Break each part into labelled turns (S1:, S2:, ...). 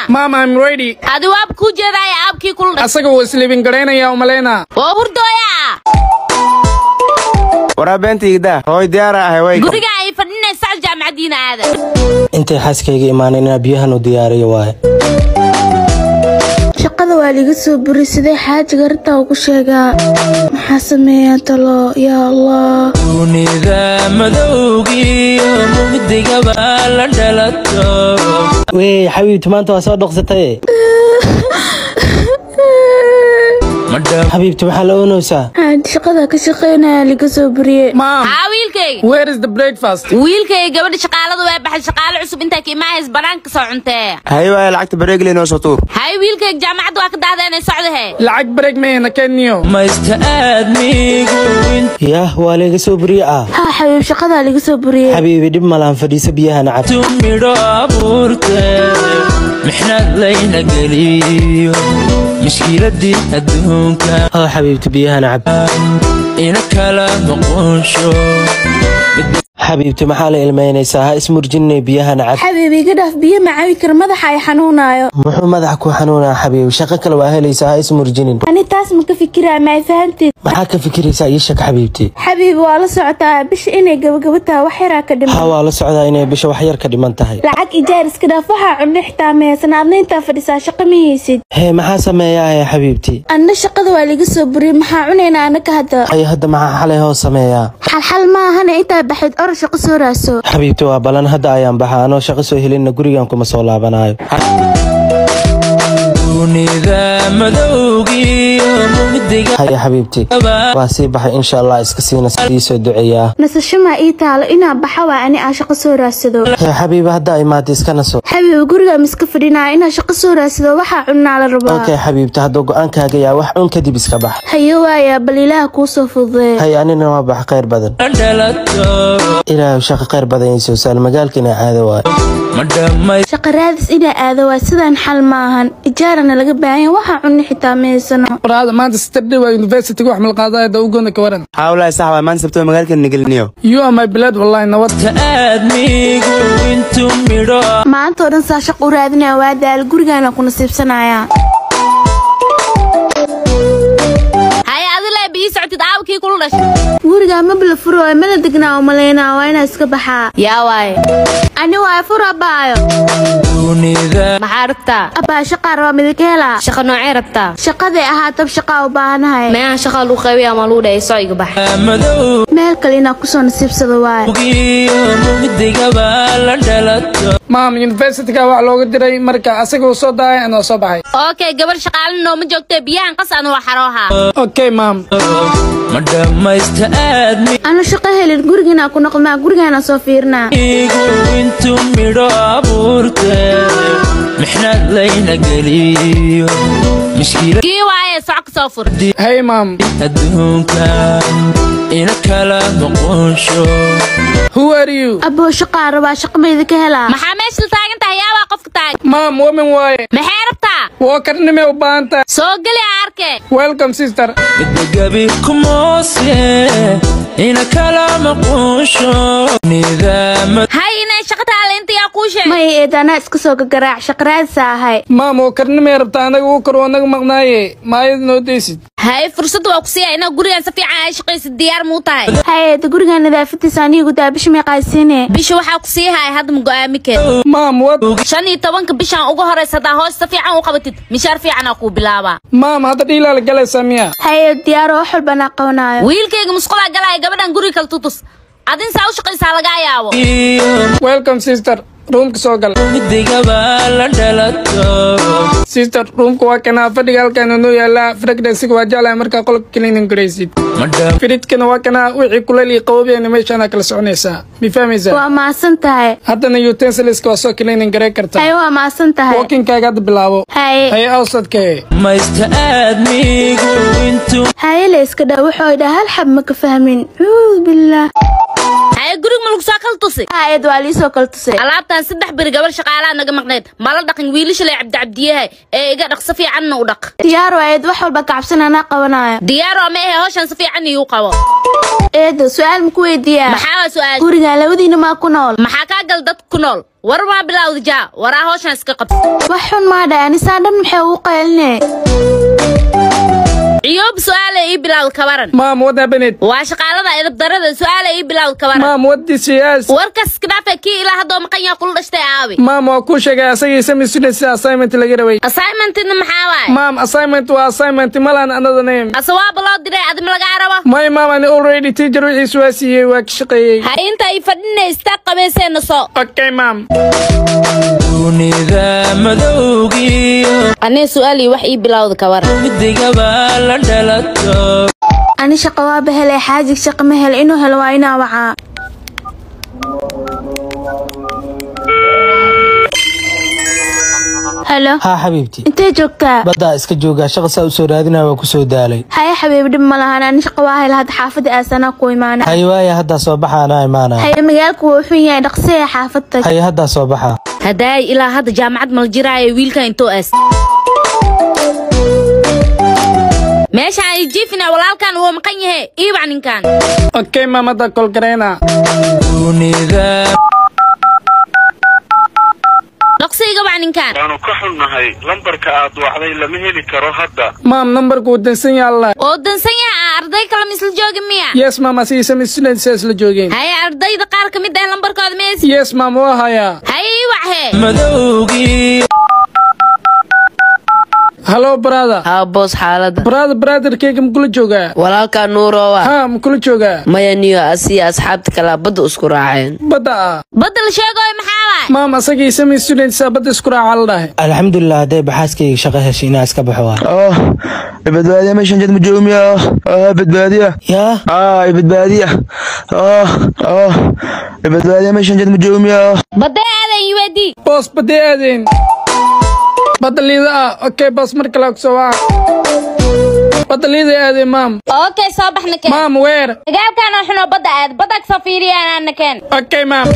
S1: Mom, I'm ready.
S2: adi waaba kuu jeedaaya aabkii kula dhashay
S1: Asaga wuu isliibin garaynaya umaleynaa.
S2: waa hurdooya
S3: waraa beentayda hooy diyaara ahay way
S2: guriga ay fadhinaysaa jaamacadiina aada
S4: intay xaaskayga imaanin inaa biyahan u diyaariyo waaye
S5: shaqada waa liga soo buri sidee xaajiga arintaa ugu sheegaa maxaa sameeyaa talo yaa allah
S6: dunida madowgiyo mugdigaba la dhalato
S4: wey xabiibti maanta waa soo dhoqsataye
S6: madhab
S4: xabiibti maxaa la oonaysaa
S5: xaaji shaqada ka shaqeynaya liga soo buriye
S1: Mom,
S2: haa wiilkayga
S1: where is the breakfast?
S2: wiilkayga gabadha shaqaaladu waa baxay shaqaale cusub intaa ka imaahaysa banaanka soo cuntee
S3: hay waaya lacagta bareegli noo soo tuur
S2: hay wiilkayga jaamacadda waa ka dahdeenay socdahe
S1: Lacag break mayna keniyo.
S6: maysta aadmigu
S4: yaah waa layga soo buriye ah
S5: haa xabiib shaqadaa liga soo buriye
S4: xabiibi dhib malaan fadhiiso biyahana cab
S6: intu midho abuurte mixnad layna geliyo mushkiladii adduunka
S4: oo xabiibti biyahana cab
S6: ina kala noqonsho
S4: xabiibti maxaa la ilmaynaysaa ha ismurjinay biyahana cab
S5: xabiib iga dhaaf biyo ma cabi kara madaxa ay xanuunaayo
S4: muxuu madaxa ku xanuunaa xabiib shaqo kale waa helaysaa ha ismurjinin
S5: ani taas ma ka fikiraa ma ay fahanteed
S4: maxaa ka fikiraysaa ii shak xabiibti
S5: xabiib waa la socotaa bisha inay gabagaba tahay wax yaraa ka
S4: ha
S5: dhiman
S4: waa la socdaa inay bisha wax yar ka dhiman tahay
S5: lacag ijaar iska dhaaf waxaa cunno xitaa meesan adna intaa fadhisaa shaqo ma haysid
S4: hee maxaa sameeyaa hee xabiibti
S5: anna shaqada waa liga soo buriyey maxaa cunaynaa anaka hadda
S4: ay hadda maxaa xalay hoos sameeyaa
S5: xalxal ma ahana intaa baxayd or shaqo soo raaso
S4: xabiibti waa balan hadda ayaan baxa anoo shaqo soo helinna gurigan kuma soo laabanayo
S6: dunida madowgiyo mugdiga
S4: haya xabiibti waa sii baxay insha allah iska siina sii soo duceeyaa
S5: nasasho maa ii taalo inaa baxa waa ani aan shaqo soo raadsado
S4: hee xabiibi hadda imaada iska naso
S5: xabiib guriga miska fadhinaa inaa shaqo soo raadsado waxaa cunnaa la rabaa
S4: okay xabiibti hadduu go-aankaaga yaa wax un kadib iska bax
S5: hayo waaya bal ilaaha kuu soo fududee
S4: hay anina waa bax khayr badan
S6: la dhalato
S4: ilaahu shaqo khayr badan ii soo saal magaalkiina caado waayo
S6: ma dhamay
S5: shaqo raadis inaa aado waa sidaan xal maahan ijaarana laga baahan waxaa cunno xitaa meysano
S1: Waraada maanta Saturday waa university wax mal qaadaya da ugoona ka waran.
S3: haa walahi sax waa maanta sabtoo magaalka nageliniyo
S1: You are my blood wallahi nabad.
S6: ta aadmigu intu midho
S5: maanta oo dhan saa shaq u raadinaya waa daal gurigaana ku nasiibsanaya
S2: hay adile bii socotid aabkii kula dhashay
S5: guriga mabla furo ee mala degnaa u malaynaa waa inaa iska baxaa
S2: yaa waaye
S5: ani waa fur abaayo
S6: dunida
S2: maxaa rabtaa
S5: abaa shaqaa rabaa midaka helaa
S2: shaqa noocee rabtaa
S5: shaqaday ahaatab shaqaa u baahanahay
S2: meehan shaqa lagu qaybiya ama lagu dhahay soo iga bax
S6: madowgiyo
S5: meel kale inaa kusoo nasiibsado waaye
S6: mugdigaba la dhalato
S1: Mom, university-ga wax looga diray marka asaga uu soo daaya anoo soo baxay.
S2: okay gabar shaqaalin nooma joogtee biyahan qas anu waa xarooha
S1: Okay, mom.
S6: ma dhammaysta aadmigu
S5: anu shaqo helin gurigiinaa ku noqmaa gurigaana soo fiirinaa
S6: intu midho abuurte mixnad layna geliyo mushkilad
S2: kii waaye soco ka soo fur
S1: Hey, mom.
S6: adduunka ina kala noqonsho
S1: Who are you?
S5: aboo shaqaa rabaa shaqo ma idinka helaa
S2: maxaa meesha la taagan tahay yaabaa qofka taagan
S1: Mom, woman waaye.
S2: maxay rabtaa
S1: Waa karnime u baahan tahay.
S2: soo geli aa arke
S1: Welcome, sister.
S6: midagabi kumoose ina kala maqonsho nidaamad
S2: hay inay shaqa taale inta yaa kuu sheegay
S5: may eedaanaa iska soo gagaraac shaqo raadisa ahay
S1: Mom, waa karnime rabtaa anaga uu karo anaga maqnaaye. Maayad noo deysid.
S2: hay fursad waa ku siiya inaa gurigan si fiican ay shaqaysid diyaar muu tahay
S5: hayeeda guriga nadaafadiisa anigu daabish meeqaasiine
S2: bisha waxaa ku sii haya hadda ma go'aami keen
S1: Mom, what?
S2: shan iyo tobanka bishaan ugu horeysa haddaa hoos si fiican u qabatid mishaar fiicanaa kuu bilaabaa
S1: Mom, hadda dhiilaa la galaysaa miya?
S5: hayeed diyaaro wax walba anaa qabanaayo
S2: wiilkayga musqulaa galaya gabadhan guriga kala tutus adin saa u shaqaysaa lagaa yaabo
S6: iyo
S1: Welcome, sister. Roomka soo gal.
S6: midigaba la dhalato
S1: Sister, roomka waa kanaa fadhiga halkaan noo yaalaa. Frequency-ga waa jeclahay markaa qolka cleaning garaysid.
S6: ma dham
S1: Fridge-kana waa kanaa wixii kuleyl iyo qaboobiyana meeshaana kala soconaysaa. Ma fahmaysaa?
S5: waa maasan tahay
S1: haddana utensiliska waa soo cleaning garay kartaa.
S5: haye waa maasan tahay
S1: Walking-kaaga hadda bilaabo.
S5: haye
S1: Haye awsadkee.
S6: maysta aadmigu intu
S5: haye la iska dhaa wuxuu idhaa hal xab ma ka fahmin cuud billaah
S2: haye guriga ma lagu soo kala tusi
S5: hayeed waa liisoo kala tusay
S2: alaabtan saddex beri gabar shaqaalaha naga maqnayd mala dhaqin wiilasha lay cabdicabdiyahay ee iga dhaq si fiicanna u dhaq
S5: diyaaro ayeed wax walba kacabsan anaa qabanaayo
S2: diyaar oo ma ahe hawshan si fiican iigu qabo
S5: eedo su-aal maku weydiiyaa
S2: maxaa waa su-aal
S5: guriga labadiina maa ku nool
S2: maxaa kaa gal dad ku nool war waa bilowda jaa waraa hawshan iska qabta
S5: wax xun maa dhahay anisaan dhan maxay ugu qayline
S2: ciyoob su-aala ii bilowda kabaran
S1: maam what happened
S2: waa shaqaalada edab darada su-aala ii bilowda kabaran
S1: maam what this yes
S2: warkas iska dhaafe kii ilaa haddoo maqan yaha kula dhashtay aawi
S1: maam waa kuu sheegay asagii sami students assignment laga rabay
S2: assignmentna maxaa waaye
S1: maam assignment waa assignment malan another name
S2: ase waaba loo diray adima lagaa rabo
S1: my maam ani already teacher wixiisu waa siiyey waa ka shaqeeyey
S2: ha inta ay fadhinaysta qabeyseenna soo
S1: okay maam
S6: dunida madowgiyo
S2: anii su-aalii wax ii bilowda kabaran
S6: midigaba la dhalato
S5: ani shaqo waaba helay xaajig shaqo ma hel inuu helo waa inaa wacaa halo
S4: haa xabiibti
S5: intee joogtaa
S4: baddaa iska joogaa shaqa saa u soo raadinaya waa ku soo daalay
S5: haya xabiib dhib ma lahan ani shaqo waa hel hadda xaafadda aasanaa ku imaana
S4: haye waaya haddaa soo baxa anaa imaanaya
S5: haya magaalku wuu xun yahay dhaqsee xaafad tag
S4: haye haddaa soo baxa
S2: haddaay ilaa hadda jaamacad mala jiraayo wiilkan intoo aas meeshaan ay jiifina walaalkan wuu maqan yahe iibac ninkan
S1: okay maam hadda kol gareyna
S6: dunida
S2: dhaqsiga bac ninkan
S7: waanu ka xunnahay lambarka aad wacday lama heli karo hadda
S1: maam numberku wuu dansan yaalla
S2: oo dansan yaha aan arday kale ma isla joogi miya
S1: yes maam asagii sami students isla joogeen
S2: haye ardayda qaar ka mid ah lambarkooda mees
S1: yes maam waa hayaa
S2: haye iibac hee
S6: madowgii
S1: hallo brother
S8: haa boos xaalada
S1: brother brotherkeyga makula joogaa
S8: walaalkaa nuurowa
S1: ha makula joogaa
S8: maya niyo asiya asxaabta kalaa badda isku raaceen
S1: badda ah
S2: badda la sheegooyo maxaa waay
S1: maam asagii sami students badda isku raaca la dhahay
S4: alxamdulilah hadday baxaaskayga shaqo heshay inaa iska baxo waa
S3: oh badbaadiya meeshan jad majoomiya oh badbaadiya
S4: yaa
S3: ah badbaadiya oh oh badbaadiya meeshan jad majoomiya
S2: badday aadan uad
S1: boos badday aadeen badda liida ah okay boos mar kale kusoo waca badda liida aadeen maam
S2: okay soo baxna keen
S1: maam weer
S2: dagaalkan oo xunoo badda aad badda kasoo fiiriyaan aana keen
S1: okay maam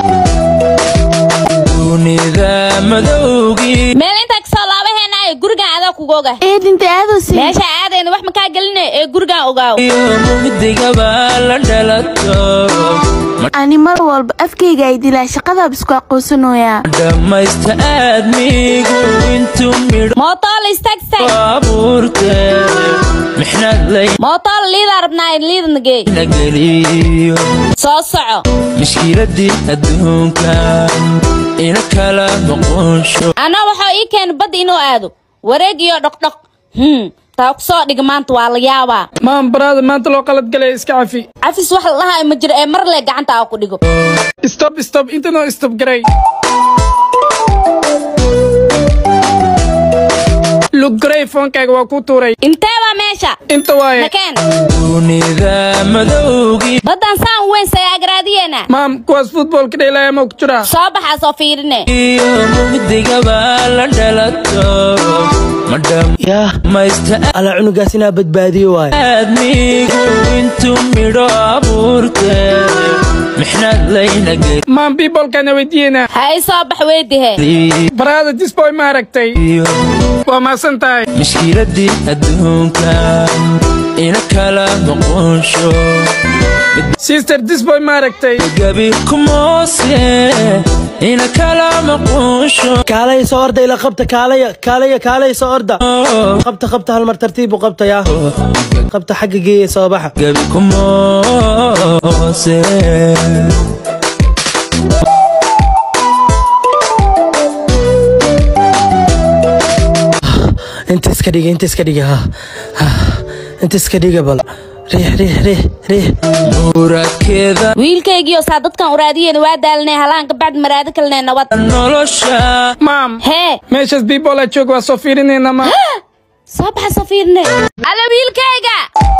S6: dunida madowgii
S2: meel intaa kasoo laabaheenaayo gurigan adaa kuga oga
S5: eedinta aadoosi
S2: meesha aadayna wax makaa gelinay ee gurigan ogaaw
S6: midigaba la dhalato
S5: ani mar walba afkayga ay dilaa shaqadaab isku aqoonsanoyaa
S6: dhammaysta aadmigu intuu midho
S2: mootool istaagstay
S6: abuurte mixnad
S2: mootool liidaa rabnaa liida nageey
S6: layna geliyo
S2: soo soco
S6: mashkiladii adduunka ina kala noqonsho
S2: anaa waxaa ii keena badda inuu aado wareeg iyo dhoqdhoq hmm taa kusoo dhiga maanta waa la yaabaa
S1: maam brother maanta loo qalad galay iska cafi
S2: cafis wax la dhahayo ma jiro ee mar le gacanta aa ku dhigo
S1: stop stop intanoo stop garay luggaray foonkaaga waa kuu tuuray
S2: intee baa meesha
S1: inta waaye
S2: nakeen
S6: dunida madowgii
S2: baddan saan weyn sayaagaraadiyeena
S1: maam kuwaas futboolka dheelaya ma ku jiraa
S2: soo baxaa soo fiirine
S6: iyo midigaba la dhalato madham
S4: yaa
S6: maysta
S4: alla cunugaas inaa badbaadiyo waayo
S6: aadmigu intuu midho abuurte mixnad layna
S1: maam biibolkaana weydiiyeyna
S2: ha i soo bax weydihe
S6: geliyo
S1: brother disboy ma aragtay waa maasan tahay
S6: mashkiladii adduunka ina kala noqonsho
S1: sister disboy ma aragtay
S6: gabi kumoose ina kala maqonsho
S4: kaalaya soo orda ila qabta kaalaya kaalaya kaalaya soo orda qabta qabta hal mar tartiib u qabta yaa qabta xagga geeya soo baxa
S6: gabi kumoose
S4: inta iska dhiga inta iska dhiga ha ha inta iska dhiga bal riix riix riix riix
S6: muradkeeda
S2: wiilkaygiioo saa dadkan uraadiyeen waa daalinay halaanka bacd maraado kalene nabad
S6: nolosha
S1: maam
S2: hee
S1: meeshaas biibola joog waa soo fiirinayna maam
S2: soo baxa soo fiirine alla wiilkayga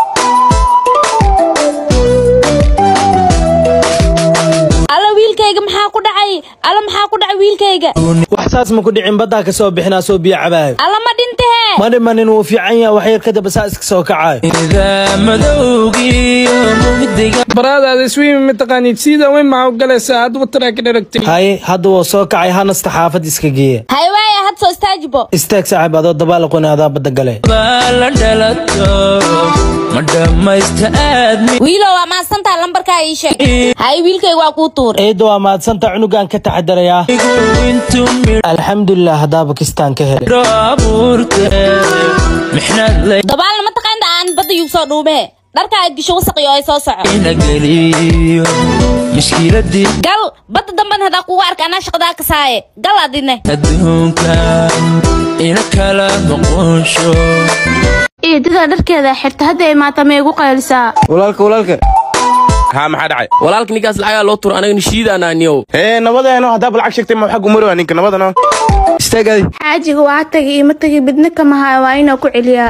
S2: alla wiilkayga maxaa ku dhacay alla maxaa ku dhacay wiilkayga
S4: wax saas ma ku dhicin baddaa ka soo bixinaa soo biyo cabaayo
S2: alla ma dhintahee
S4: ma dhimanin wuu fiican yahay wax yar kadaba saa iska soo kacayo
S6: ida madowgii midiga
S1: baraadaada iswiimi mataqaanid sida weyn maxaa u galaysaa hadduba taraaka dheragtay
S4: haye hadda wuu soo kacay hanasta xaafad iska geeya
S2: hay waaya had soo istaajibo
S4: istaag saaxiib adoo dabaal aqooni adaa badda gale
S6: la dhalato ma dhammaysta aadmi
S2: wiilo waa mahadsantaha lambarkaa ii sheeg hay wiilkayga waa kuu tuur
S4: ciidda waa mahadsanta cunugaan ka taxadarayaa
S6: intuu
S4: alxamdulilah haddaa bakistaan ka helay
S6: midho abuurte mixnad
S2: dabaalna ma taqaanta aan badda yuu soo dhuumehe dharka aad gisho wasaqi oo ay soo soco
S6: layna geliyo mishkiladii
S2: gal badda damban hadaa kugu arka anaa shaqadaa ka saaye gal adine
S6: adduunka ina kala noqonsho
S5: eedada dharkeeda xirta hadda imaata ma igu qaylisaa
S9: walaalka walaalka
S10: haa maxaa dhacay
S9: walaalka ninkaas lacagaa loo turo anaga nishiidaanaa niyow
S10: ee nabadeeno haddaaba lacag sheegtay ma xag umari waa ninka nabadano
S9: istaagaadi
S5: xaajiga waa tagi ima tagi bidna kama hayo waa inuu ku celiyaa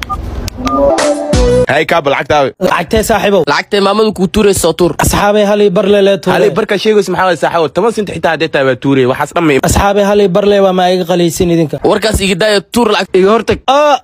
S10: hay kaaba lacagtaawe
S4: lacagtee saaxiibow
S9: lacagtay maamadu kuu tuuraysa soo tuur
S4: asxaabay halii barle lee
S10: halay
S4: tuure
S10: barkaa sheegaysa maxaa waay saaxawo toban sent xitaa haddee taa baa tuuraya waxaas dhamma
S4: asxaabay halii barle waa ma iga qalaysin idinka
S9: warkaas iga daaya tuur lacag iga hortag
S4: Ah!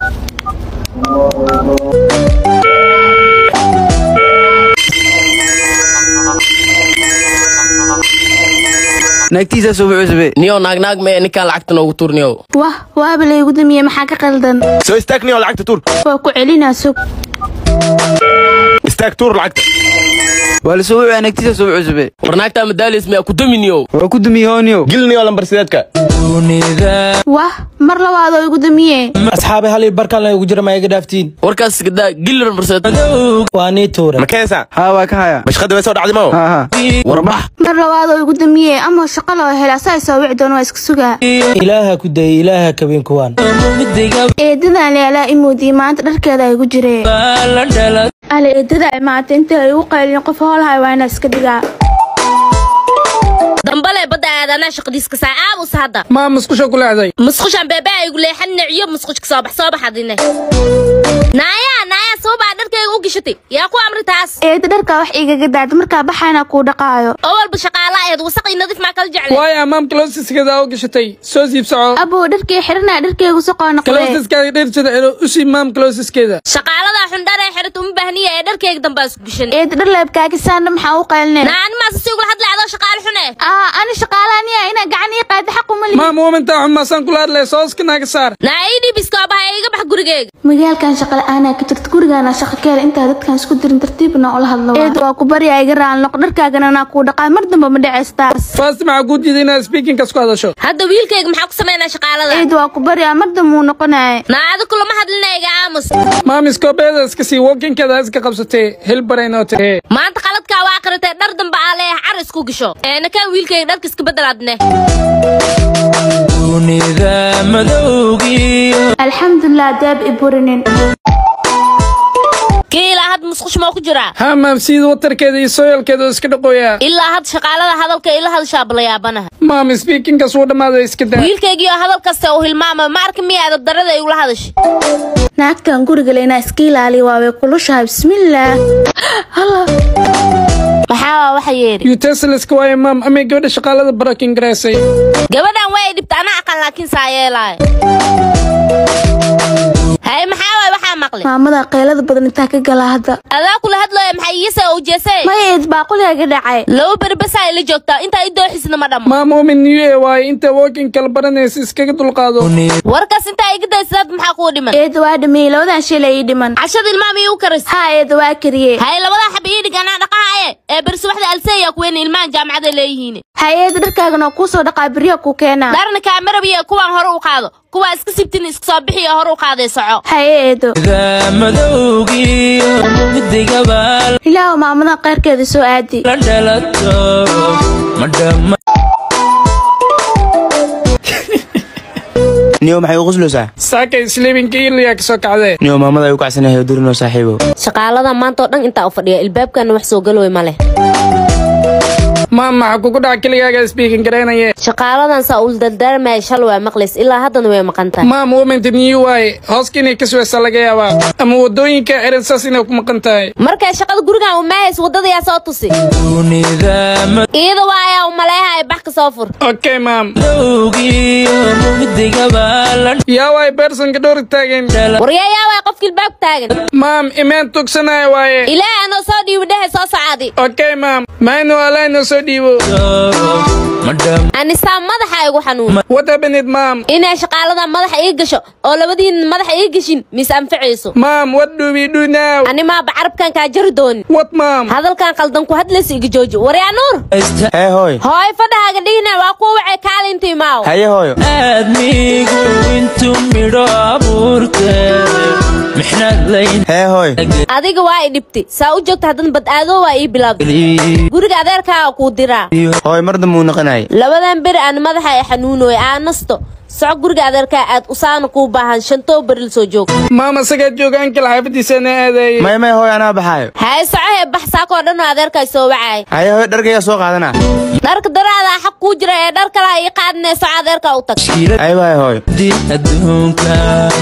S9: naagtiisaa soo bucusube niyow naagnaag mee ninkaan lacagta noogu tuur niyow
S5: wah waaba laygu damiyey maxaa ka qaldan
S10: soo istaagniyo lacagta tuur
S5: waa ku celinaa sug
S10: istaag tuur lacagta
S9: waa la soo wucaa naagtiisaa soo bucusube war naagtaa madaalays miyaa ku dami niyow
S11: waa ku dumiyooniyo
S10: gilniyo lambar sideedka
S6: dunida
S5: wah mar labaadoo igu damiyee
S4: asxaabay halii barkaan la ugu jira ma iga dhaaftiin
S9: warkaas iga daa gillir marseed
S4: waa nii tuure
S10: ma keesa
S11: haa waa ka haya
S10: bashqada way soo dhacday mao
S11: haa haa
S9: warbax
S5: mar labaadoo igu damiyee ama shaqo loo hela saa soo wici doon waa iska sugaa
S4: ilaaha ku dayay ilaaha kabeen kuwaan
S6: midiga
S5: eedadan leelaa imuudii maanta dharkeeda ay igu jiree
S6: la dhalat
S5: ale eedada imaata inta ay igu qaylin qof howlahay waa inaa iska dhigaa
S2: dambale badda aad anaa shaqadiiska saa aabus hadda
S1: maa musqusha ku leexday
S2: musqushan beebee ay gu leexan niciyo musqushka soo bax soo bax adine naaya naaya soo baa dharkayga u gashatay yaa ku amri taas
S5: eeda dharkaa wax igaga daad markaa baxayna kuu dhaqaayo
S2: oo walba shaqaala eed wasaqii nadiif maa kala jecle
S1: waayo amaamka lowsiskeeda u gashatay soo siib soco
S5: abow dharkii xiranaa dharkeygu soqoo noqdee
S1: kalowsiskaada dhirjada elo usi maamka lowsiskeeda
S2: shaqaaladaa xundhar ee xirat uma baahniya ee dharkayga dambaa isku gashan
S5: eeda dhar leebkaagisaana maxaa u qaylinay
S2: naa animaas si ugula hadlay adoo shaqaale xun eh
S5: aa ani shaqaalaaniya inaa gacan ii qaada xaq uma lihi
S1: maam uumintaa xumaasaan kula hadlay sooska naaga saar
S2: naa ii dhibiska oo baha iga bax gurigeyga
S5: magaalkan shaqa la-aanaa ka jirta gurigaana shaqa ka hel intaa dadkan isku dirin tartiibna ula hadlo eeda waa ku baryaa iga raali noq dharkaagana naa kuu dhaqaa mar damba ma dhacaysa taas
S1: faasti maxaa kuu diiday inaad speakinkas ku hadasho
S2: hadda wiilkayga maxaa ku samaynaa shaqaalada
S5: eeda waa ku baryaa mar damba uu noqonaya
S2: naa adigu lama hadlina iga aamus
S1: maam iskoobeeda iska sii wokinkeeda iska qabsatee hilbaraynoo tee
S2: maanta qaladkaa waa aqritay dhar damba aa leeyahay car isku gasho eena kan wiilkayga dharka iska bedelaadne
S6: dunida madowgiyo
S5: alxamdulilah daab i burinin
S2: kii ilaa had musqush moo ku jiraa
S1: haa maam siida watarkeeda iyo sooyalkeeda oo iska dhaqooyaa
S2: ilaa had shaqaalada hadalka ila hadashaa balayaabanaha
S1: maam speakinkas wuu dhammaaday iska daa
S2: wiilkaygii oo hadal kasta uu hilmaama ma arka miya adab darada ay ula hadashay
S5: naagtan guriga le inaa iska ilaaliya waaway kulushahay bismillaah Hala.
S2: maxaa waa waxa yeeri
S1: utesliska waayo maam amay gabadha shaqaalada barakin garaysay
S2: gabadhan way dhibta anaa aqan laakiin saa yeelaayo hay maxaa waay waxaa maqli
S5: maamada qaylada badan intaa ka gala hadda
S2: adaa kula hadlooya maxay iisa u jeesay
S5: maya eed baaquliga dhacay
S2: laba berbesaa ila joogtaa intaa i dooxisna ma dhammo
S1: maam uumin new e waayo inta wokin kala baranaysa iskaga dulqaado
S2: warkaas intaa iga daysadad maxaa kuu dhiman
S5: eeda waa dhameeyey labadan shilay ii dhiman
S2: cashada ilmaama ii u karis
S5: haa eeda waa kariyey
S2: hay labadaa xab ii dhig anaa dhaqahaye ee bersi waxda alseeya kuweyn ilmahan jaamacada leeyihiin
S5: hay eeda dharkaagan oo kuu soo dhaqaa beriya kuu keenaa
S2: dharna kaamarabiya kuwaan hore u qaado kuwaa iska sibtin iska soo bixiyo hore u qaaday soco
S5: haye eedo
S6: dunida madowgiyo midigaba
S5: ilaahu maamada qayrkeeda soo aadi
S6: la dhalato ma dhamma
S11: niyo maxay u qusleysaa
S1: saakay sleepinka iliyaa ka soo kacdee
S11: niyo maamada ay u kacsanahay durinoo saaxiibow
S2: shaqaalada maanta oo dhan intaa u fadhiya ilbaabkana wax soo galooy ma leh
S1: maam maxaa kugu dhaca keligaaga speaking garaynaye
S2: shaqaaladan saa ul dardaarmaya shal waa maqlays ilaa haddana way maqan tahay
S1: maam uuminta new waaye hooska inay ka suwaysaa laga yaabaa ama wadooyinka eran saas inay ku maqan tahay
S2: markay shaqada gurigan u maahays waddadayaa soo tusi
S6: dunida
S2: iyada waa ayaa u maleeha ay bax ka soo fur
S1: okay maam
S6: madowgiyo midigaba
S1: yaa waay beersanka dhowr taagan
S2: waryayaa waay qofka ilbaab taagan
S1: maam imeen tugsanaya waaye
S2: ilaahay anoo soo dhiibo dhehe soo socaadi
S1: okay maam maynu alaa inoo soo dhiibo
S2: anisaa madaxa igu xanuun
S1: what happened maam
S2: inay shaqaalada madaxa ii gasho oo labadiin madaxa ii gashin mise anfacayso
S1: maam what do we do now
S2: animaa bacarabkan kaa jari doonin
S1: what maam
S2: hadalkan qaldan ku hadlaysa iga jooji waryaa nuur
S11: hee hooy
S2: hooy fadhahaaga dhihina waa kuwa wacay kaala intuu imaaw
S11: haye hooyo
S6: aadmigu intuu midho abuurtay mixnad layn
S11: hee hooy
S2: adiga waa i dhibtay saa u joogta haddan bad-aadoo waa ii bilaabday guriga adeerkaaga kuu diraa
S11: hooy mar dambe uu noqonayay
S2: labadan beri aan madaxa ay xanuunoy aa nasto soco guriga adeerkaa aad usaana kuu baahan shantoo beril soo joog
S1: maam asagaa jooga ankal xaafadiisana aadayay
S11: may may hooy anaa baxaayo
S2: haye soco hee bax saakoo dhan oo adeerkaa soo wacay
S11: haye hooy dharkayga soo qaadana
S2: dharka daraadaa xaq kuu jira ee dhar kalaa ii qaadinee soco adeerkaa u tag
S11: haye waay hooy
S6: adduunka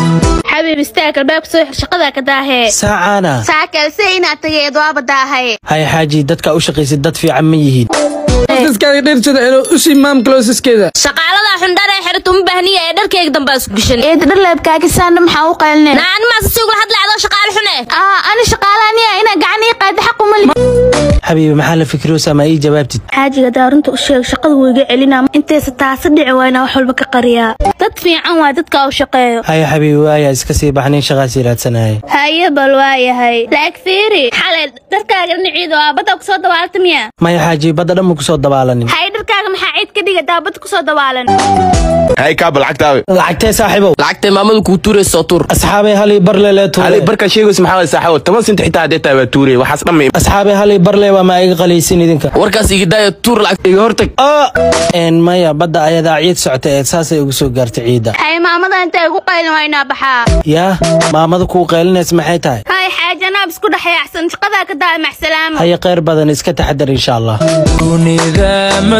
S5: xabiib istaag albaabka soo xir shaqada ka daahee
S4: saacaana
S5: saakelse inaad tageed waaba daahay
S4: hay xaaji dadka u shaqaysid dad fiican ma yihiin
S1: iskaaga dhirsada elo usi maam closeskeeda
S2: shaqaaladaa xundhar ee xirta uma baahniya ee dharkayga dambe isku gashan
S5: eed dharleebkaaga saana maxaa u qaylinay
S2: naa animaas si ugula hadlay adoo shaqaale xune
S5: aa ani shaqaalaaniya inaa gacan ii qaada xaq uma li
S4: xabiibi maxaa la fikiroosaa ma ii jawaabtid
S5: xaajiga daarunta u sheeg shaqada wuu iga celinaa intaysa taasi dhici waa inaa wax walba ka qariyaa dad fiican waa dadka u shaqeeyo
S4: haye xabiibi waaya iska sii baxnin shaqaasii raadsanaya
S5: haye bal waayahay laag fiiri xalay dharkaaga dhinaciida waa badda kusoo dabaalta miya
S4: maya xaaji badda dhan mu kusoo dabaalanin
S5: haye dharkaaga maxaa ciid ka dhiga daabadda kusoo dabaalan
S10: hay kaaba lacagtaawe
S4: lacagtee saaxiibow
S9: lacagtay maamadu kuu tuuraysa soo tuur
S4: asxaabay halii barle lee
S10: ali
S4: tuure
S10: barkaa sheegaysa maxaa waay saaxiibo toban sent xitaa haddee tahay waa tuurey waxaas dhan ma
S4: asxaabay halii barle waa ma iga qalaysin idinka
S9: warkaas iga daaya tuur lacag
S10: iga hortag
S4: een maya badda ayadaa ciid socota ee saasay ugu soo gaartay ciidda
S5: haye maamada inta igu qaylin waa inaa baxaa
S4: yaa maamada kuu qaylinaysa maxay tahay
S5: haye xaaji anaab isku dhexyaacsan shaqadaa ka daa maxsalaamo
S4: haye khayr badan iska taxadar insha allah
S6: dunida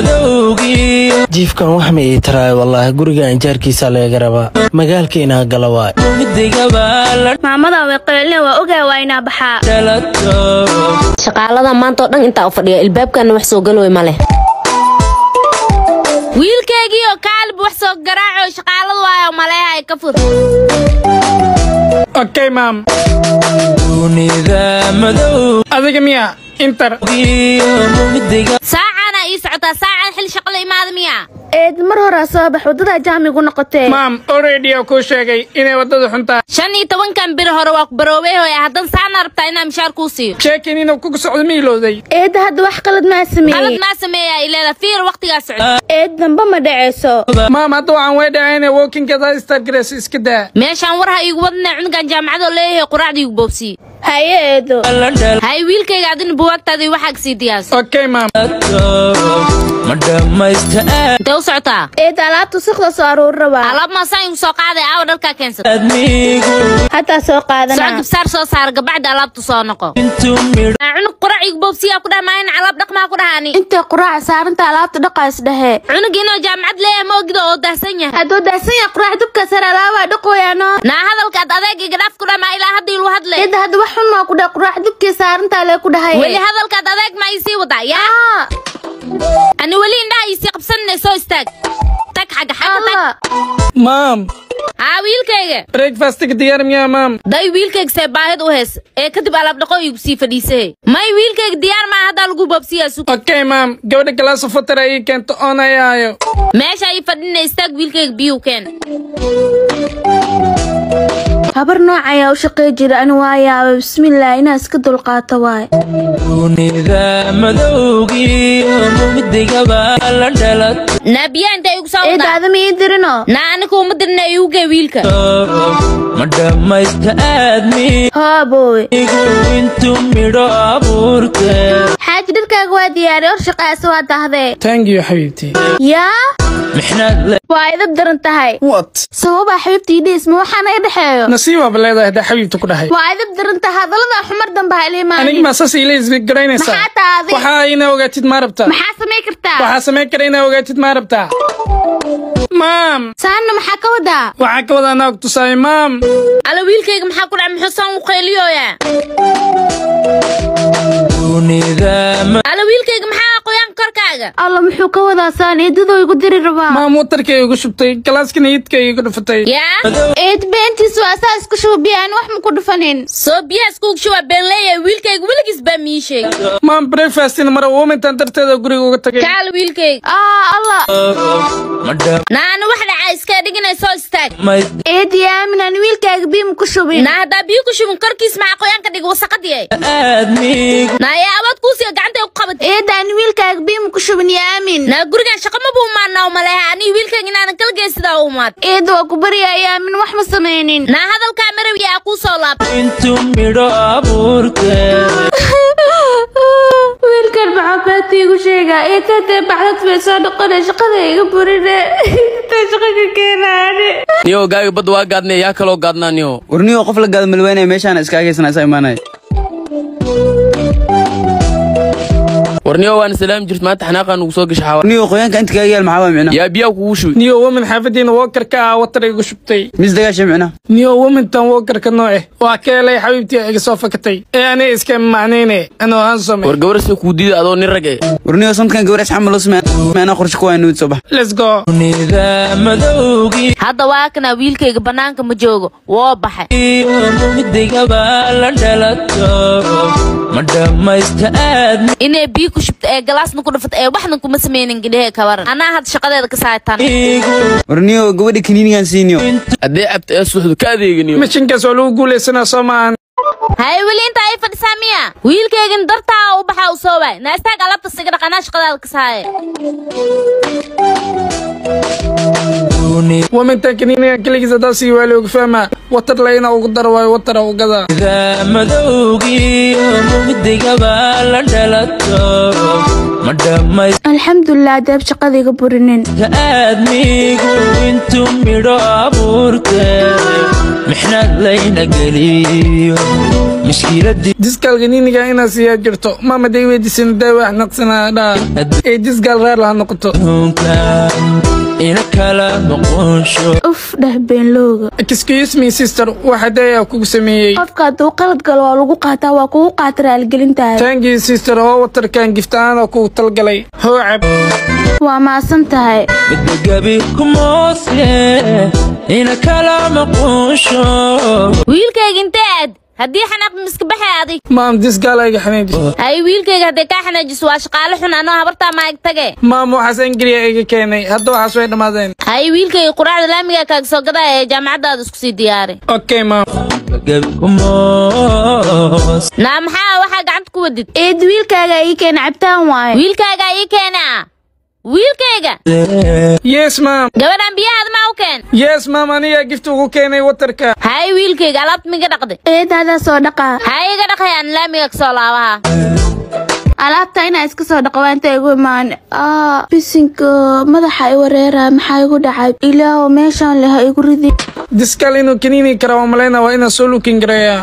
S6: madowgiyo
S4: jiifkan wax ma ii taraayo wallaahi guriga anjaarkiisa laga rabaa magaalka inaa gala waay
S6: midigaba la
S5: maamada way qaylin waa ogaa waa inaa baxaa
S6: dhalato
S2: shaqaalada maanta oo dhan intaa u fadhiya ilbaabkana wax soo galooy ma leh wiilkaygiioo kaalib wax soo garaaco shaqaaladu waayo maleeha ay ka fur
S1: okay maam
S6: dunida madowgiyo
S1: adiga miya inter
S6: midiga
S2: saacana ii socotaa saacan xil shaqo la imaada miya
S5: eed mar horaa soo bax waddadaa jaamigu noqotee
S1: maam already oo kuu sheegay inay waddada xun tahay
S2: shan iyo tobankan biri hore waa ku baroobey hooya haddan saana rabtaa inaan mishaar kuu siiyo
S1: sheekin inuu kugu socdo ma ilowday
S5: eedda hadda wax qalad maa
S2: qalad
S5: sameeyey
S2: maa sameeyaa ileeda fiir waqtigaa socda
S5: eed damba ma dhaceyso
S1: maam hadda waxaan way dhahayna walkingada stargrace iska daa
S2: meeshaan war ha iigu wadnay cunugan jaamacadoo leeyahay quraacda iigu boobsiye
S5: haye eedo
S6: la dhalato
S2: hay wiilkayga adina buwaagtaadii waxaa kasii diyaas
S1: okay maam
S6: ma dhammaysta
S2: intee u socotaa
S5: eed alaabtu siqda soo aruuri rabaa
S2: alaab maasaan igu soo qaaday aawa dharkaa keensada
S6: aadmigu
S5: hataa soo
S2: soo
S5: qaadanaa
S2: gabsaar soo saar gabacda alaabtu soo noqo
S6: intuu midho
S2: Aa, cunug qurac igu boobsiyaa ku dhaha maayan alaab dhaqmaa ku dhahaani
S5: intay quraaca saaranta alaabta dhaqaas dhehe
S2: cunug inoo jaamacad leeyahay ma ogida oo daahsan yahay
S5: hadduu daahsan yahay quraac dubka sare alaabaa dhaqooyaano
S2: naa hadalkaad adeeg iga dhaaf ku dhamaa ilaa hadda ilu hadle
S5: eedda hadda wax xun maa ku dhahay quraac dubkii saarantaa lee ku dhahay
S2: weli hadalkaad adeeg ma isii wadaa yaa ani weli indhaha isii qabsanina soo istaag tag xagga xagga tag
S1: maam
S2: haa wiilkayga
S1: breakfastiga diyaar miyaa maam
S2: day wiilkayga see baahid u hees ee kadib alaab dhaqo igu sii fadhiisahe may wiilkayga diyaar maa haddaa lagu boobsiyaa sug
S1: okay maam gabadha galaaso fatara ii keento oonayaayo
S2: meesha ii fadhina istaag wiilkayga biyuu keen
S5: habar nooc ayaa u shaqey jira ani waa yaaba bismillaah inaa iska dulqaato waay
S6: dunida madowgiyo midigaba la dhalato
S2: naabiyaa intay igu soo
S5: eedda
S2: wadaa
S5: adama ii dirino
S2: naa aniga uma dirna iuge wiilka
S6: ma dhammaysta aadmigu
S5: hooboowe
S6: intuu midho abuurtay
S5: xaaji dharkaaga waa diyaari hor shaqaasi waa dahdee
S1: thank you xabiibtii
S5: yaa
S6: mixnad le
S5: waa idab daran tahay
S1: what
S5: sababaa xabiibtii dhiis ma waxaana i dhexeeyo
S1: nasiibaaba leedahay haddaa xabiibta ku dhahay
S5: waa idab daran tahay hadallada xumar dambe ha ila
S1: aniga
S5: imaanin
S1: maa saas ila isgaraynaysaa
S5: maxaa taadi
S1: waxaa ina ogaatid maa rabtaa
S5: maxaa samay kartaa
S1: waxaa samayn kara inaa ogaatid maa rabtaa maam
S5: saanna maxaa ka wadaa
S1: waxaa ka wadaa naag tusaay maam
S2: ala wiilkayga maxaa ku dhaca muxuu saan u qayliyooyaa
S6: dunida
S2: ala wiilkayga maxaa qoyaan korkaaga
S5: alla muxuu ka wadaa saan eedadoo igu diri rabaa
S1: maam watarkay igu shubtay galaaskana iidka igu dhufatay
S2: yaa
S5: eed beentiis waa saa isku shuubiya aan wax ma ku dhufanin
S2: soo biyaha iskugu shuba been leeyahay wiilkayga weligiis baa mii sheegay
S1: maam breakfastina mara uumintan darteeda guriga uga tagay
S2: kaal wiilkayga
S5: aa alla
S2: naana wax dhacaa iska dhiginay soo istaag
S5: eedi aamin aan wiilkaaga biim ku shubin
S2: naa haddaa biyo ku shubin korkiis maxaa qoyaanka dhig wasaqadiyay
S6: aadmigu
S2: naaya awood kuusiga gacantay ku qabat
S5: eeda aan wiilkaaga biim ku shubin yaa aamin
S2: naa gurigan shaqa ma buu maannaa umaleha aniga wiilkayga inaadan kala geyn sidaa u umaad
S5: eeda waa ku baryaaya aamin wax ma samaynin
S2: naa hadalkaa marawiya aa kuu soo laabtay
S6: intuu midho abuurkee
S5: wiilkan maxaa beenta igu sheegaa eetadee bacdad bay soo noqonay shaqada iga burine intaa shaqa ka keenaane
S9: niyo gaaga badda waa gaadnay yaa kaloo gaadnaa niyo
S11: warniyo qof la gaado malweynaya meeshaan iskaagaysana isa imaanaya
S9: war niyo waana salaami jirt maanta xanaaqaa nugu soo gasha xawa
S11: warniyo qoyaanka inta kaaga yaal maxaa waa micna
S9: yaa biyaa kugu shubi
S1: niyo woman xaafadiina wokarka ah watar igu shubtay
S11: mis dagaasha micna
S1: niyo womantan wokarka nooce waa ka helay xabiibtii iga soo fakatay ee aniga iska macnayne anoo aan samay
S9: war gabar sida kuu diida adoo nin rag eh
S11: warniyo sanadkan gabar asxaama loo sameeya micna qorshe kuwaa nuud soo bax
S1: let's go
S6: nidamadowgii
S2: hadda waa kana wiilkayga bannaanka ma joogo woo baxay
S6: iyo mugdigaba la dhalato ma dhammaysta aadmigu
S2: inay biyo ku shubta ee galaasna ku dhufata ee waxna kuma sameynin gidhehe kabaran anaa hadda shaqadeeda ka saaytaan
S11: warniyo gabadha kaniinigan siiniyo
S9: haddee cabta ee suuxdu ka adeeginiyo
S1: mishinkaas waa lagu guulaysanaa soo maahan
S2: haye weli inta ay fadhisaa miya wiilkaygan dartaa u baxaa u soo waay naastaag alabta siga dhaq anaa shaqadeeda ka saaye
S1: womantan kaniiniga keligiis haddaa sii waa looga fahmaa watar layna ugu daro waayo watara u gadaa
S6: nidamadowgii mugdigaba la dhalato ma dhammaysta
S5: alxamdulilah deeb shaqada iga burinin
S6: aadmigu intuu midho abuurkee mixnad layna geliyo mashkiladii
S1: diskaal kaniiniga inaa siiyaa jirto maama day weydiisan daa wax naqsanaa dhaa ee diskaal raar laha noqoto
S6: ina kala maqonsho
S5: uf dheh beenlooga
S1: excuse me sister waxa dayaa kugu sameeyey
S5: qofka hadduu qalad galo waa lagu qaataa waa kugu qaata raaligelintaada
S1: thank you sister oo watarkan giftaana kugu talgalay hoocab
S5: waa maasan tahay
S6: midagabi kumoose ina kala maqonsho
S2: wiilkayga intee aad haddii xanaaq miska baxay adig
S1: maam diskaal ayga xanaajis
S2: haye wiilkayga hadday kaa xanaajiso waa shaqaale xun anoo habartaa maag tage
S1: maam waxaas ingiriya iga keenay hadda waxaas way dhammaadeen
S2: haye wiilkayga quraacda laamiga kaaga soo gadaya ee jaamacaddaada isku sii diyaari
S1: okay maam
S6: midagabi kumoos
S2: naa maxaa waxaa gacanta ku wadid
S5: eed wiilkaaga ii keena cabtaan waaye
S2: wiilkaygaa ii keena wiilkayga
S1: yes maam
S2: gabadhan biyahaada maa u keen
S1: yes maam anigaa gift ugu keenay watarka
S2: haye wiilkayga alaabta miga dhaqday
S5: eedaadaa soo dhaqaa
S2: haye iga dhaqayaan laamiga kasoo laabaha
S5: alaabta inaa iska soo dhaqo waa inta igu imaan aa bisinka madaxa i wareera maxaa igu dhacay ilaaho meeshaan leha igu ridi
S1: diskaal inuu kaniini kara waa malayna waa inaan soo lukin gareeyaa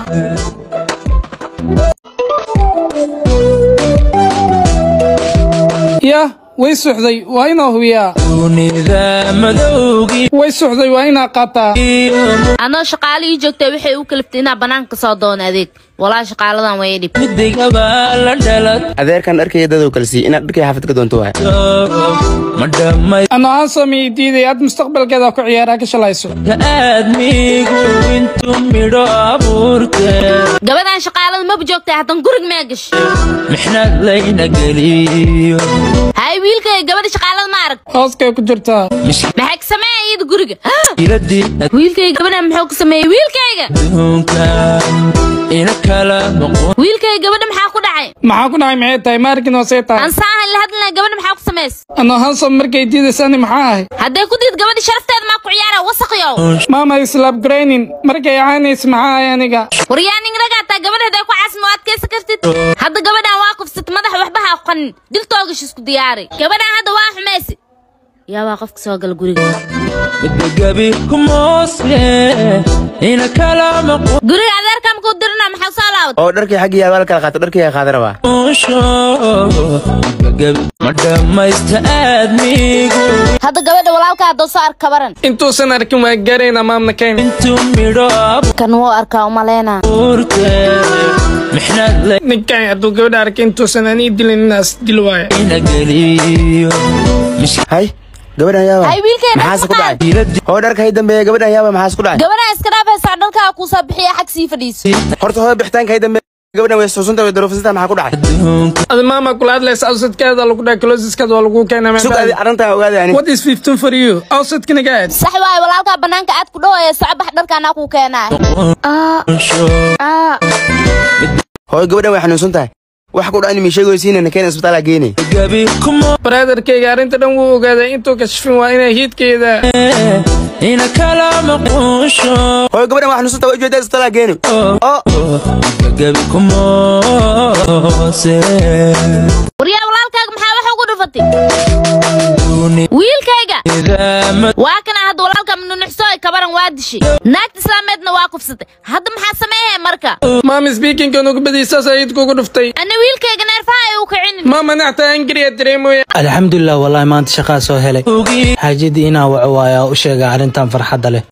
S1: yah way suxday waa inaa hubiyaa
S6: nidamadowgii
S1: way suxday waa inaa qaataa
S2: anoo shaqaale ii joogtay waxay u kaliftay inaa bannaanka kasoo doona adeeg walaa shaqaaladan way dhib
S6: midigaba la dhalato
S11: adeerkan dharkaya dadoo kale siiy inaad dharkay xaafad ka doonto waay
S6: ma dhammaysta
S1: anoo aan sameeyey diiday aad mustaqbalkeeda ku ciyaaraa ka shalayso
S6: aadmigu intuu midho abuurkee
S2: gabadhan shaqaalada maba joogtay haddan gurig maa gash
S6: mixnad layna geliyo
S2: haye wiilkayga gabadha shaqaalada ma arag
S1: hooskay ku jirtaa
S2: maxay ka sameeya iyada guriga
S6: mashkiladii
S2: wiilkayga gabadhan muxuu ka sameeyey wiilkayga
S6: adduunka ina kala maqon
S2: wiilkayga gabadha maxaa ku dhacay
S1: maxaa ku dhacay maxay tahay maarkin hoosee tahay
S2: ansaahan la hadlina gabadha maxaa ku samays
S1: anoo hansom markay diidaysani maxaa ahay
S2: hadday ku diid gabadha sharafteeda maa ku ciyaara wasaqyow
S1: maama islaab garaynin markay ahaanays maxaa ahay aniga
S2: waryaaning ragaataa gabadha hadday ku caasma waad keysan kartid hadda gabadhan waa kufsat madaxa waxba ha qanin dil toogash isku diyaari gabadhan hadda waa xumaysi yaabaa qofka soo gala guriga
S6: midagabi kumoosle ina kala
S2: guriga adeerka makuu dirina maxaa soo laawad
S9: oo dharkii xaggii yaa la kala qaato dharkii yaa qaada rabaa
S6: maqonsho midagabi ma dhammaysta aadmigu
S2: hadda gabadha walaalka haddoo soo ark kabaran
S1: intuusan arkin waa gaarayna maamna kayn
S6: intuu midho
S2: kan wuu arkaa umaleyna
S6: abuurkeed mixnaad
S1: ninkan hadduu gabadha arkay intuusan aan ii dilin inaas dil waaya
S6: layna geliyo
S9: hay gabadhan yaaba
S2: hay wiilkeena
S9: maxaase ku dhacay hoo dharka hay dambeeya gabadhan yaaba maxaas ku dhacay
S2: gabadha iska dhaafaysaa dharkaa kuu soo bixiya xag sii fadhiiso
S9: horta hoo bixitaanka hay dambeeya gabadhan way suusunta way daroofisata maxaa ku dhacay
S1: ada maama kula hadlaysa awsadkeeda lagu dhahay closiskeeda waa lagu keenaa
S9: sug adi arrintaa ogaada ani
S1: what is 15 for you awsadkina gaad
S2: sax waaye walaalkaa banaanka aad ku dhawaya socobax dharkaanaa kuu keenaa
S9: hooy gabadhan way xanuunsan tahay wax ku dhacan miisheegoysiinana keena isbitaala geenay
S1: brotherkayga arrinta dhan wuu ogaaday intuu kashfin waa inay hiidkeeda
S6: ina kala maqonsho
S9: hooy gabadhan waa xanuunsan tahay waa ujeedaa isbitaala geenay oo
S6: midagabi kumoose
S2: waryaa walaalkaaga maxaa wax ugu dhufatay wiilkayga waa kana hadda walaalka mnunuxso ay kabaran waa dishay naagta islaameedna waa kufsatay hadda maxaa sameeyay marka
S1: maama speaking ugu badiisaas ayid kugu dhuftay
S2: ana wiilkayga neerfaha ay u kicinin
S1: maama nacta angriya dareemoya
S4: alxamdulilah wallahi maanta shaqaa soo helay xaajadii inaa waco waaya u sheega arrintan farxadda leh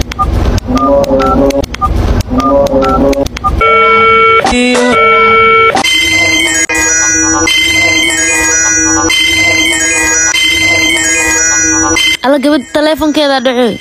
S2: alla gabadh taleefonkeeda dhacoy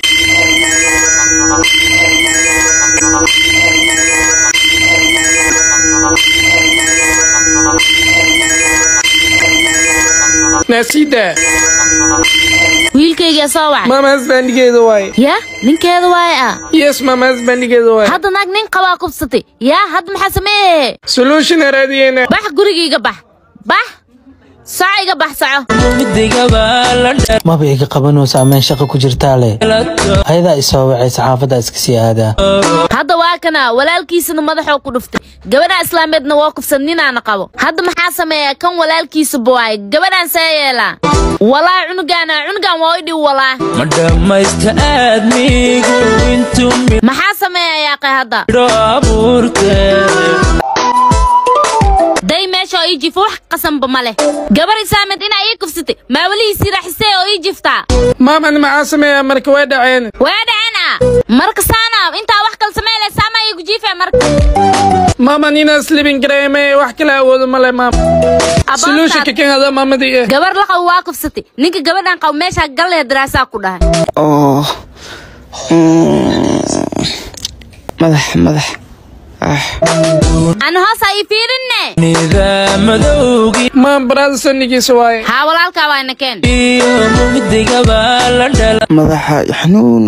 S1: naasida
S2: wiilkayga soo wacay
S1: maama hasbandigeeda waaye
S2: ya ninkeeda waaye ah
S1: yes maama hasbandigeeda waaye
S2: hadda naag nin qabaa kufsatay yaa hadda maxaa sameeye
S1: solution raadiyeyna
S2: bax gurigayga bax bax soco iga bax soco
S6: midigaba la
S4: maba iga qabanaysa ameen shaqo ku jirtaa leh ayadaa isoo wacaysa xaafaddaa iska sii aadaa
S2: hadda waa kana walaalkiisana madaxoo ku dhuftay gabadha islaameedna waa kufsan ninaana qabo hadda maxaa sameeya kan walaalkiisa buwaay gabadhaan see yeelaa walaa cunugaana cunugan waa idhiw walaa
S6: ma dhammaysta aadmigu intuu
S2: maxaa sameeya yaaqay hadda
S6: midho abuurkeed
S2: day meesha oo ii jifa wax qasanba ma leh gabar islaameed inaa ii kufsatay maa welihiisii raaxisee oo ii jiftaa
S1: maamani maxaa sameeya marka way dhaceen
S2: waa dhaceen ah marka saana intaa wax kale sameyleysa ama iigu jiife marka
S1: maama ninaas libin gareeme wax kala awoodo male maama solutionka kan hada maamadii eh
S2: gabar la qabo waa kufsatay ninka gabadhan qabo meeshaa galle daraasaa ku dhahay
S11: oo madax madax
S2: ana hoos ii fiirinne
S6: nidaammadowgii
S1: maam baraada sonigiisa waaye
S2: haa walaalkaa waayna keen
S6: iyo midigaba la
S11: madaxa xanuun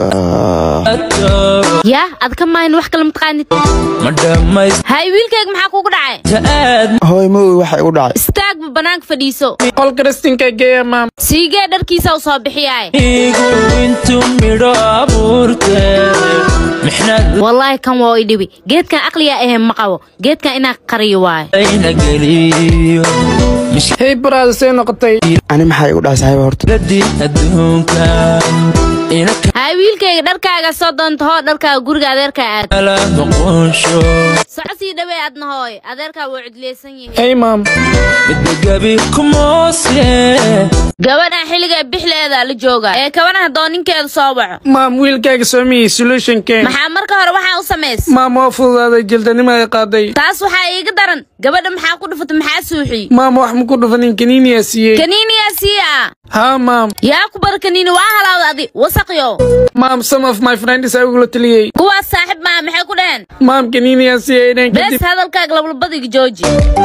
S2: yaa ad ka maahin wax kale mataqaanid
S6: ma dhammaysta
S2: hay wiilkayga maxaa kugu dhacay
S6: aad
S11: hooy ma ogi waxa igu dhacay
S2: istaagba banaanka fadhiiso
S1: qolka restinka geeya maam
S2: siigee dharkiisa u soo bixiyaay
S6: igu intuu midho abuurkeed mixnaad
S2: wallaahi kan waa i dhibi geedkan aqliga ahe ma qabo geedkan inaa qariyo waayo
S6: layna geliyo
S1: hey baraada see noqotay
S11: ani maxaa igu dhacay saaxiiba horta
S6: mishkiladii adduunka ina
S2: hay wiilkayga dharkaaga soo doonta hoo dharkaaga guriga adeerkaa aad
S6: kala noqonsho
S2: soco sii dhawey adna hooy adeerkaa wuu cidleysan yahay
S1: hey maam
S6: midigabi kumoose
S2: gabadhan xilliga bixleeda la jooga ee kabana haddoo ninkeeda soo waco
S1: maam wiilkaaga soomiyey solutionkeen
S2: maxaa marka hore waxaa u samays
S1: maam waa fududaaday jildanimo ay qaaday
S2: taas waxaa iiga daran gabadha maxaa ku dhufatay maxaa suuxiyey
S1: maam wax maku dhufanin kaniiniyaa siiyey
S2: kaniiniyaa sii ah
S1: haa maam
S2: yaa ku bar kaniini waa halaawda adi wasaqyo
S1: maam some of my friends ay ugula taliyey
S2: kuwaas saaxiib maa maxay ku dhaheen
S1: maam kaniiniyaa siiyey inaan
S2: bees
S1: kadib
S2: hadalkaaga lablabadiga jooji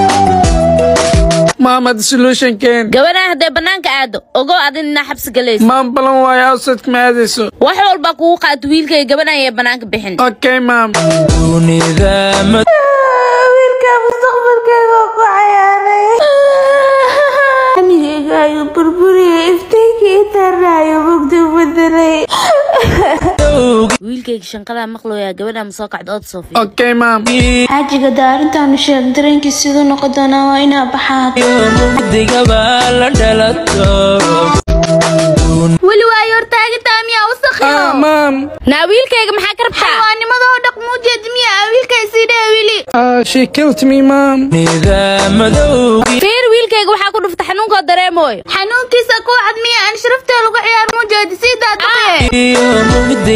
S1: maam had solutionkeen
S2: gabadhan hadday bannaanka aado ogow adin inaa xabsi galayso
S1: maam balan waayo awsadka ma aadayso
S2: wax walba kugu qaato wiilkay gabadhan yee bannaanka bixin
S1: okay maam
S6: nidaamad
S5: wiilka mustaqbalkeega ku cayaaray anigayga ayuu burburiyey iftiinkii taraayo mugdi bedelay
S2: wiilkayga shanqadaa maqlooyaa gabadhan ma soo kacdo ood soo fiir
S1: okay maam
S5: xaajiga daarintaanu sheeg dareenkii siduu noqon doonaa waa inaa baxaa
S6: midigaba la dhalato
S5: weli waayo hortaagitaa miyaa
S1: ah
S5: wasakhiyo
S1: maam
S2: naa wiilkayga maxaa ka rabtaa
S5: xawaanimadoo dhaq muujeed miya wiilkay sii dhee wili
S1: ah she killed me maam
S2: fiir wiilkayga waxaa ku dhufta xanuunkoo dareemooyo
S5: xanuunkiisa ku cad miya aan sharaftee lagu ciyaar muujeed sii daadaqee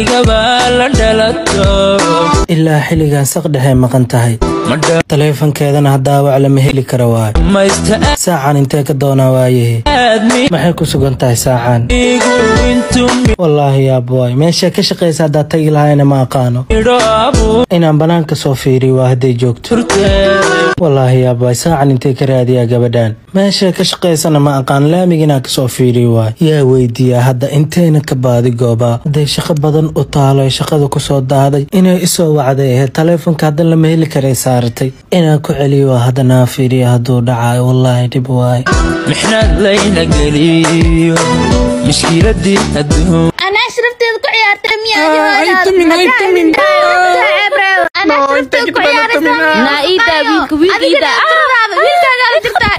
S4: ilaa xilligan saq dhexe maqan tahay taleefankeedana hadaawac lama heli kara waayo saacan intee ka doonaa waayahe maxay ku sugan tahay saacan wallaahi yaabwaay meesha ka shaqaysa haddaad tagi lahayna ma aqaano inaan banaanka soo fiiriyo waa hadday joogto wallaahi yaabwaay saacan intee ka raadiyaa gabadhan meesha ka shaqaysana ma aqaan laamiga inaan kasoo fiiriyo waay yaa weydiiyaa hadda inteyna ka baadi goobaa hadday shaqo badan u taalo ee shaqada kusoo daaday inay isoo wacday ahayd taleefonka haddan lama heli karay saaratay inaan ku celiyo waa haddanaa fiiriya hadduu dhacayo wallaahi dhib waay
S6: mixnad layna geliyo mushkiladii adduun
S5: anaa sharafteeda ku ciyaartay miya
S1: Ah, ay tumin, ay tumin.
S5: anaa
S1: No,
S5: sharafteeda ku
S1: inta
S5: ciyaaraysaa
S1: tumin, ah.
S2: Naa ii daa wiilka, wiilka ii daa.
S5: wiilkaaga wiilkaaga la jirtaa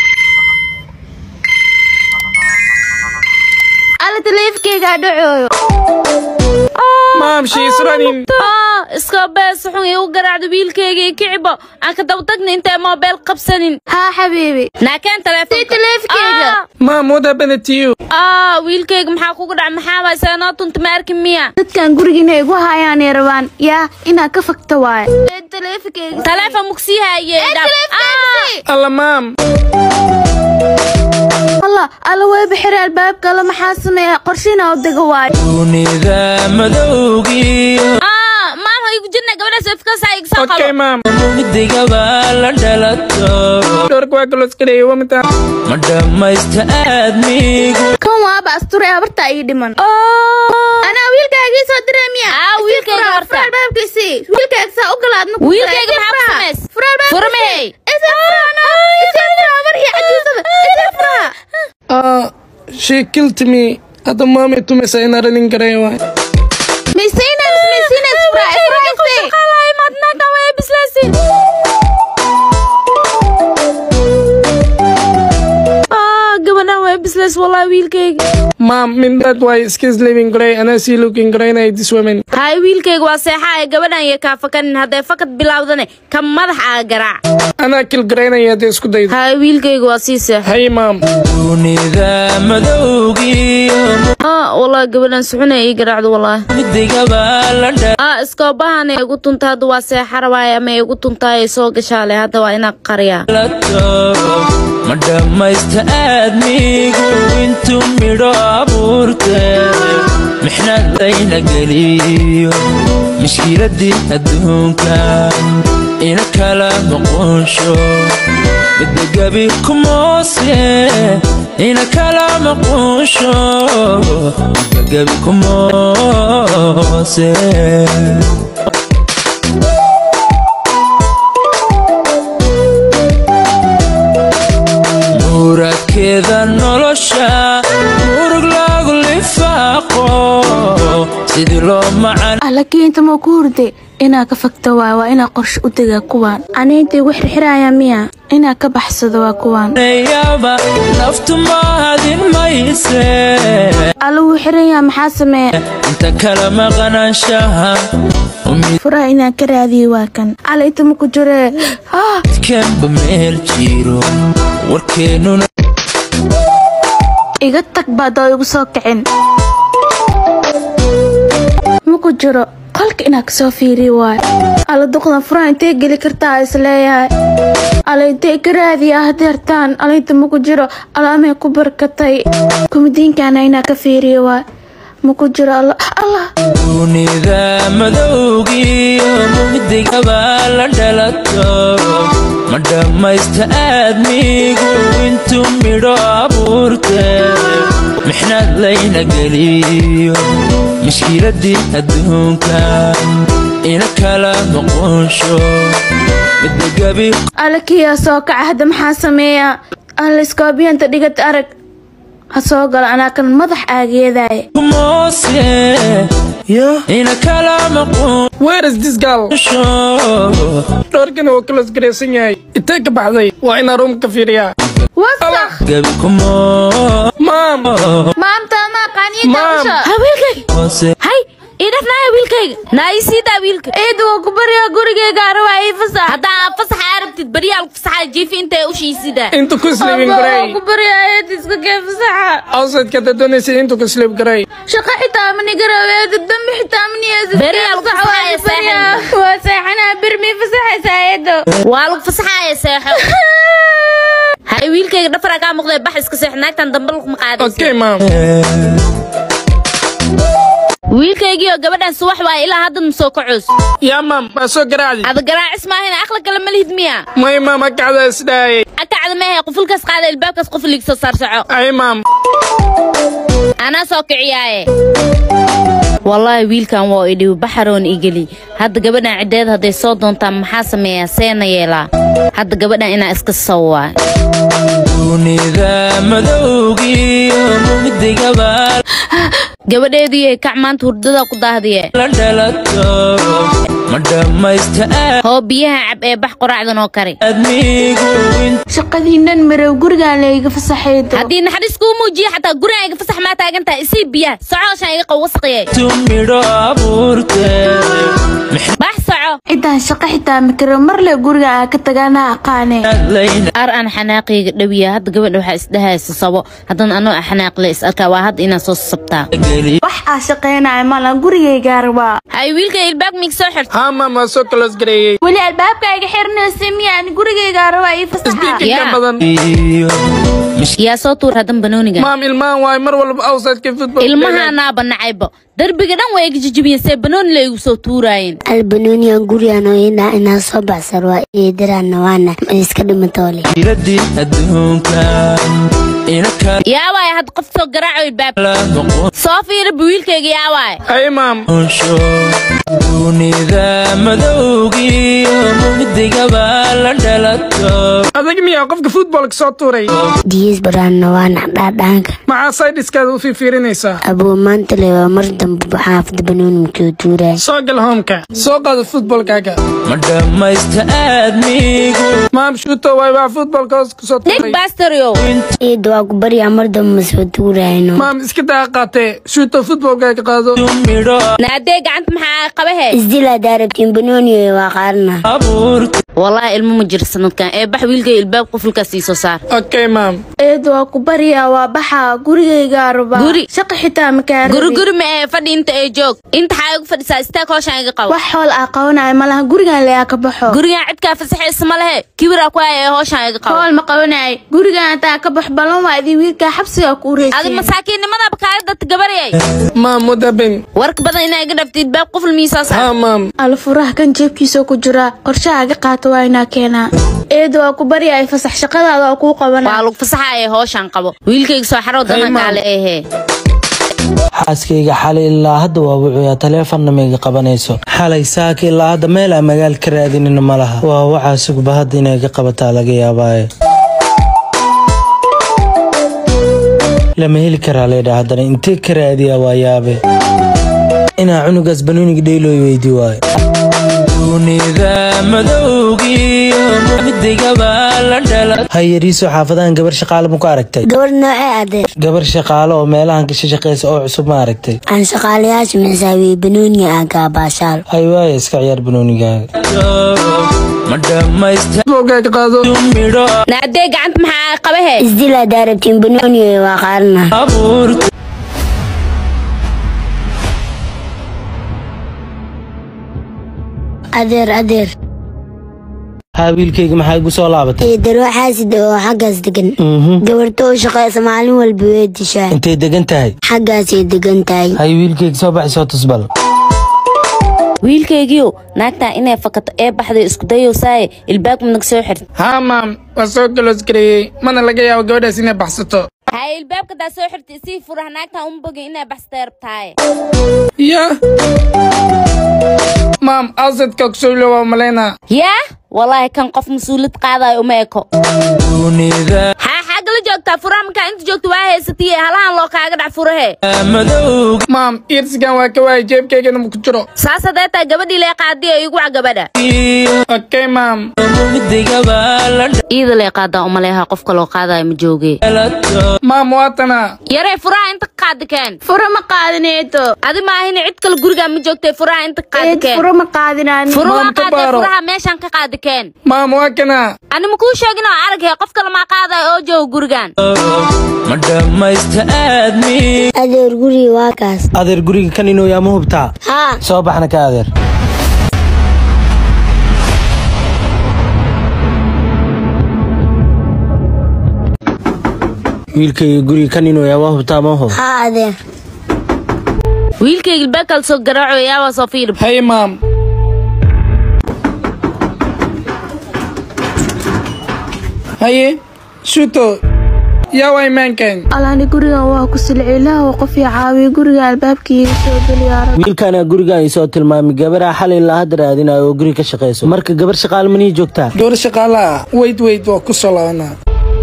S5: alla taleefkeygaa dhacooyo
S1: maam she is running
S2: Ah, iska bees xun igu garaacda wiilkayga iyo kicibo aan ka daba tagna intay moobeel qabsanin
S5: haa xabiibi
S2: naakeen
S5: sii
S2: taleefonka
S5: taleefkeyga
S1: maam what happened to you
S2: ah wiilkayga maxaa kugu dhacay maxaa waay seenoo tunta ma arkin miya
S5: dadkan gurigiina igu hayaanay rabaan yaa inaad ka fagta waaye taleefkeyga
S2: taleefon mugsii haayey
S1: alla maam
S5: alla alla way bixira albaabka alla maxaa sameeya qorshina u dega waayo
S6: dunida madowgiyo
S2: ah maama igu jirna gabadhaas efkaasa iga soo
S1: okay
S2: qabo
S1: maam
S6: mugdigaba la dhalato
S1: doorka waa close gareeyay waa mitaa
S6: ma dhammaysta aadmigu
S5: kan waaba asture habarta ii dhiman anaa wiilkaagii soo diray miya
S2: Ah, wiilkayga horta.
S5: fura albaabkiisii wiilkaaga saa u galaad ma
S2: wiilkayga maxaa ku samays furmey
S1: ah she killed me hadda maamay tumaysa inaan ranin gareeyo waay
S2: ah gabadhan way bislays wallahi wiilkayga
S1: maam mindad waay skis living gareey anaa sii looking gareynaya this woman
S2: hay wiilkayga waa seexaa ee gabadhan iyo kaa fakanin hadday fakad bilowdane ka madax aa garaac
S1: anaa kil gareynaya hadday isku daydo
S2: hay wiilkayga waa sii seex
S1: hay maam
S6: dunida madowgiyo
S2: ah wallahi gabadhan suxuna ii garaacdo wallahi
S6: mugdigaba la
S2: ah iskoobahana igu tunta hadda waa seexa rabaay ama igu tuntaay soo gashaale hadda waa inaa qariyaa
S6: dhalato ma dhammaysta aadmigu intuu midho abuurtee mixnad layna geliyo mushkiladii adduunka ina kala maqonsho midagabi kumoose ina kala maqonsho midagabi kumoose muradkeeda nolosha murug lagu lifaaqo sidii loo macan
S5: alakiinta ma ku hurday inaa ka fagta waay waa inaa qorshe u degaa kuwaan aniinta igu xirxiraya miya inaa ka baxsado waa kuwaan
S6: yaba naftu mahadin mayse
S5: alla wuu xiranyaa maxaa sameeya
S6: inta kala maqnaanshaha
S5: furaha inaan ka raadiyo waa kan alla inta ma ku jiree ah
S6: midkanba meel jiro warkeennuna
S5: iga tag baad oo igu soo kicin ma ku jiro qolka inaa kasoo fiiriyo waay alla duqdan furaha intee geli kartaa isleeyahay alla intee ka raadiya hadeertaan alla inta ma ku jiro alaamay ku barkatay kumidiinkana inaa ka fiiriyo waay ma ku jiro alla allah
S6: dunida madowgiyo mugdigaba la dhalato ma dhammaysta aadmigu intuu midho abuurtee mixnad layna geliyo mushkiladii adduunka ina kala maqonsho midagabi
S5: alla kiyaa soo kaca hadda maxaa sameeyaa alla iskoobiyanta dhigad arag ha soo galo anaa kan madax aageedaaye
S6: kumoose ina kala maqonsho
S1: where is this girl doorkana waa close gareysan yahay intee ka baxday waa inaa room ka fiiriyaa
S5: wasakh
S6: gebi kumo
S1: maam
S5: maamta ma qaniita
S1: Maam.
S5: usha
S2: ha wiilkayga
S6: hoose
S2: hay ii dhafnaya wiilkayga naa ii siidaa wiilka
S5: ciid waa ku baryaa gurigayga arabaa ii fasax
S2: haddaa aad fasaxa arabtid beriyaal fasaxa jiifi intay ushii sidaa
S1: intu ku sleeping
S5: waa
S1: garay
S5: ku baryaa eed iska kee fasaxa
S1: awsadka dad doonaysa intu ku sleep garay
S5: shaqo xitaa mani garaweeda dambi xitaa mani
S2: Beriyaal ku fasaxaya seexan.
S5: waa seexanaa birmi fasaxaysa eedo
S2: waa lagu fasaxaya seexo hay wiilkayga dhafaraa kaa muuqdee bax iska seexo naagtan dambe laguma qaadaysa
S1: okay maam
S2: wiilkaygiioo gabadhan subax waaya ilaa hadda ma soo kacoos
S1: yaa maam waa soo garaacdi
S2: ada garaacis maahin aqla kale ma lihid miya
S1: may maam akacda isdhaayay
S2: akacda mehe qufulkaas qaada ilbaabkaas qof liigsoo saar soco
S1: ay maam
S2: anaa soo kiciyaaye wallaahi wiilkan waa idhiw baxaroon igeli hadda gabadhan ciddeed hadday soo doontaan maxaa sameeyaa seena yeelaa hadda gabadhan inaa iska sawaa
S6: dunida madowgiyo mugdigaba
S2: gabadheediiyo kac maanta hurdada ku daahdiye
S6: la dhalato ma dhammaysta
S2: hoo biyaha cab ee bax qoracdan oo kari
S6: aadmigu
S5: shaqadiinan marow gurigaan layga fasaxaydo
S2: haddii naxariis kuu muujiye xataa gurigan iga fasax maa taagan tahay isii biyaha socooshaan iga qawasqiye
S6: intu midho abuurtee
S2: bax soco
S5: cidaan shaqo xitaa makaro marle guriga aan ka tagaana aqaane
S6: maxadlayna
S2: ar aan xanaaqiyga dhawiya hadda gabadha waxaa isdhahaysa sabo haddana anoo xanaaqle is arkaa waa hadda inaa soo sabtaa
S6: geli
S5: wax aa shaqaynaya malan gurigayga rabaa
S2: hay wiilka ilbaag miig soo xirta
S1: haa maam waa soo close gareeyey
S5: weli albaabka iga xirnaysa miyaan gurigayga rabaa ii fasaxa
S1: inta
S2: yaa
S1: badan
S6: iyo
S2: yaa soo tuur haddan banooniga
S1: maam ilmahan waay mar walba awsadka football
S2: ilmahaanaaba nacaybo derbiga dhan waa iga jijibiyeen see banooni la igu soo tuuraayeen
S12: albanoniyan gurigaan ina inaa soo baxsar waa eedaraana waana iska dhimatoole
S6: jiradii adduunka ina
S2: yaa waay hadda qof soo garaaco ilbaab
S6: kala noqon
S2: soo fiiraba wiilkayga yaa waay
S1: ay maam
S6: onsho dunida madowgiyo mugdigaba la dhalato
S1: adag miyaa qofka footballka soo tuuray
S12: diis baraana waana dhaadhaanka
S1: maxaa saydiskaada u fiirinaysaa
S12: abuu maanta le waa mar dambe xaafada banoonimkoo tuuraan
S1: soo gal hoomka soo qaada footballkaaga
S6: ma dhammaysta aadmigu
S1: maam shuuto waay waa footballka hoos kusoo
S2: nig
S1: tuuray
S2: basterio
S12: ciida waa ku baryaa mar dambe masoo tuurayno
S1: maam iska daa qaatee shuuto footballkaaga qaado
S6: midho
S2: naadee gacanta maxaa qabahe
S12: isdilaa daarabtiin banooniyo waa qaarna
S6: abuurta
S2: wallaahi ilmo ma jiro sanadkan ee bax wiilkay ilbaab qufulkaas ii soo saar
S1: okay maam
S5: eed waa ku baryaa waa baxaa gurigayga rabaa
S2: Guri.
S5: shaqo xitaa makaa
S2: guri guri ma ee fadhi inta ee joog inta xaa igu fadhisaa istaag hooshaan iga qabo
S5: wax xool aa qabanaya malaha gurigaan layaa ka baxo
S2: gurigan cidkaa fasaxaysa ma lehe kibiraa ku haya ee hooshaan iga qabo
S5: hool ma qabanaya gurigaan hataa ka bax balan waa idin wiilkaa xabsiga ku
S2: adi
S5: ureysa
S2: masaakiinnimadaba kaala dadta gabaryay
S1: maam mudabin
S2: warka badan inaa iga dhaftid baab quful miisaa saar
S1: haa maam
S5: alfuraha kan jeebkiisa ku jira qorshaha iga qaata waa inaa keenaa eed waa ku baryaa fasax shaqadaada oo kuu
S2: waa
S5: qabanaa
S2: lagu fasaxaya hooshaan qabo wiilkayga soo xaroo dana
S1: Hey,
S2: kaale ehe
S4: xaaskayga xalay ilaa hadda waa wucuyaa taleefonna maiga qabanayso xalay saaka ilaa hadda meel aan magaal ka raadinina ma laha waa waxaa sugba hadda inay ga qabataa laga yaabaaye lama heli karaa leydha haddana intee ka raadiyaa waa yaabe inaa cunugaas banooniga dheylooy weydii waayo
S6: dunida madowgiyo mugdigaba la dhalato
S4: hayariiso xaafadahan gabar shaqaale ma ku aragtay
S12: gabar noocee adeer
S4: gabar shaqaale oo meelahan ka shaqeysa oo cusub ma aragtay
S12: aan shaqaalayaasha maxisaabiye banooniga aan kaabaashaal
S4: hay waaya iska ciyaar banoonigaaga
S6: ma dhammaysta
S1: footballkaaga qaado
S6: midho
S2: naadee gacanta maxaa qabahe
S12: isdilaa daarabtiin banooniyo waa qaarna
S6: abuurta
S12: adeer adeer
S4: haa wiilkayga maxaa igu soo laabatay
S12: eedar waxaasid oo xaggaas degan
S4: Mhm.
S12: gabarta oo shaqaysa maalin walba way dishaa
S4: intay degan tahay
S12: xaggaasay degan tahay
S4: hay wiilkayga soo baxay soo tusbal
S2: wiilkaygiio naagtaa inay fakato ee baxday isku dayowsaaye ilbaab manag soo xirta
S1: haa maam waa soo close gareeyey mana laga yaabo gabadhaas inay baxsato
S2: hay ilbaabka daa soo xirta isii furah naagtaa uma bogin inay baxsatay rabtaaye
S1: ya maam awsadka kusowle waa malaynaa
S2: yaa wallaahi kan qof mas-uuliyad qaadayo uma eko
S6: dunida
S2: haa xaag nagala joogtaa furaha markaa inta joogta waa haysatiye halahan loo kaaga dhac furahe
S1: maam iirsigan waa ka waayay jeebkaygana ma ku jiro
S2: saas haddee taa gabadhii lee qaadiya igu wac gabadha
S1: okay maam
S2: iida lee qaadaa umaleeha qofka loo qaadayo ma jooge
S1: maam waatana
S2: yaree furaha inta ka qaadi keen
S5: furo ma qaadineeto
S2: adi maahin cid kale gurigaa ma joogtay furaha inta ka qaadi keen
S5: furo ma qaadinaan
S2: furo waa
S1: Maam, ka
S2: qaadee
S1: baaro.
S2: furaha meeshaan ka qaadi keen
S1: maam waa kana
S2: ani ma kuu sheegin oo araghe qof kale maa qaadayo oo jooga gurigan
S6: ma dhammaysta aadmi
S12: adeer guriga waa kaas
S4: adeer guriga kan inuu yaa ma hubtaa
S12: haa
S4: soo baxna ka adeer wiilkayga guriga kan inuu yaa waa hubtaa ma hub
S12: haa adeer
S2: wiilkayga ilbaakal soo garaaco yaabaa soo fiirib
S1: hay maam haye shuto yaa waa imaankayn
S5: alaani gurigan waa ku silci ilaah oo qof ii caawiya guriga albaabkiiga soo geliyaara
S4: wiilkaana gurigan isoo tilmaamay gabaraa xalay ilaa hadda raadinayo oo guriga ka shaqayso marka gabar shaqaal manii joogtaa
S1: gabar shaqaala ah weyd weyd waa ku soo laabanaa